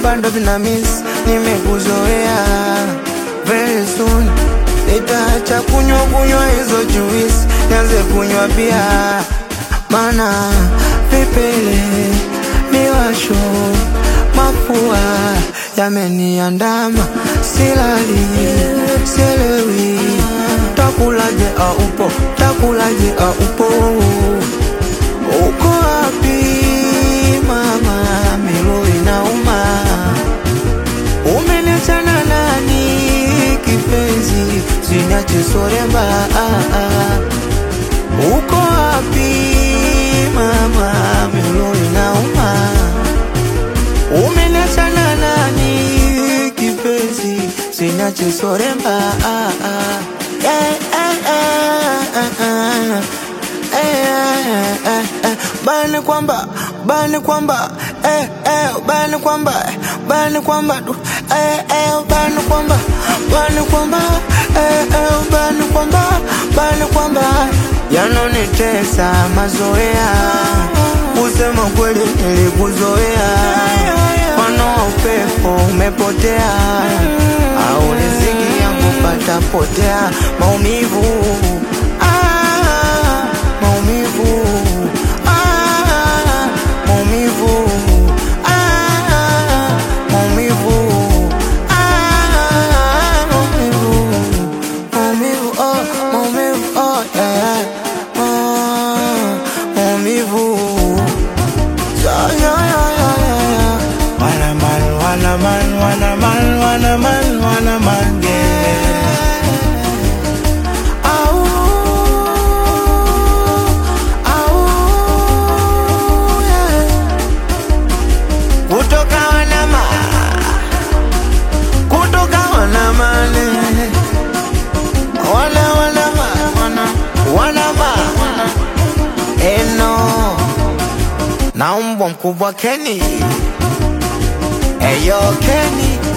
bado vina miss, nimekuzoea very soon nitaacha kunywa kunywa hizo juice, nianze kunywa bia, mana vipele miwasho mapua yameniandama, silali sielewi, takulaje aupo, takulaje aupo, uko wapi mama, milo inauma, umeniachana nani kipenzi, siniache soremba ah, ah. Uko wapi mama, milo inauma, umeniachana nani kipenzi, siniache soremba ah, ah. Eh, eh, eh, eh, eh. Eh, eh, eh, eh. Bani kwamba bani kwamba eh, eh, bani kwamba bani kwamba du- eh, eh, bani kwamba bani kwamba eh, eh, bani kwamba bani kwamba yanonitesa mazoea, kusema kweli nilikuzoea, mfano wa upepo umepotea, au riziki yangu patapotea, maumivu ah, maumivu ah, maumivu ah, maumivu ah, maumivu maumivu oh, maumivu oh, yeah, ah, maumivu yeah, yeah, yeah, yeah, yeah. Wanna man, wanna man, wanna man, wanna man, wanna man, yeah. Au, au, yeah. Kutoka wanama kutoka wanamane wana wanama wana wanama eno na mbwa mkubwa Keni eyo Keni